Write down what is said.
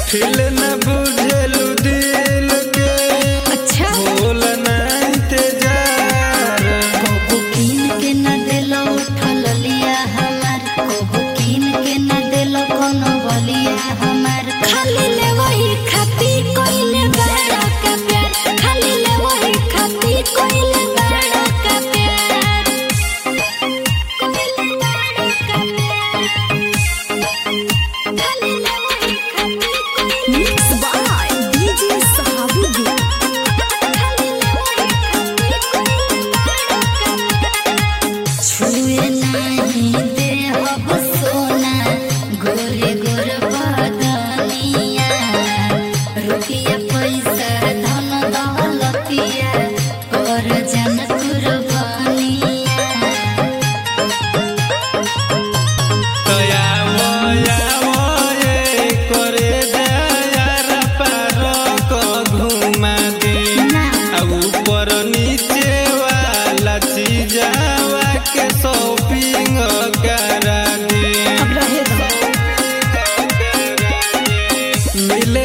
फिल न बुझेलु दिल के अच्छा बोल ना इंतजार कबो कीन के न देलो उठल लिया हमार कबो कीन के न देलो कोनो बलिया हमार खाली ले वही खाती कोइले बड़ा का प्यार खाली ले वही खाती कोइले बड़ा का प्यार कोइले बड़ा का प्यार खाली ले वही खाती कोइले मिक्स बाय डीजे सहाबुद्दीन खाली ले वही खाती कोइले बड़ा का छुए नहीं देहब सोना गोरे गोर बदनिया रुपया पैसा धन दौलतिया और जन कुर्बानिया तया मोया मोये करे दयार पार क घुमा दे ना आ ऊपर नीचे वाला चीजावा के शॉपिंग करा दे अब रहे दो मिले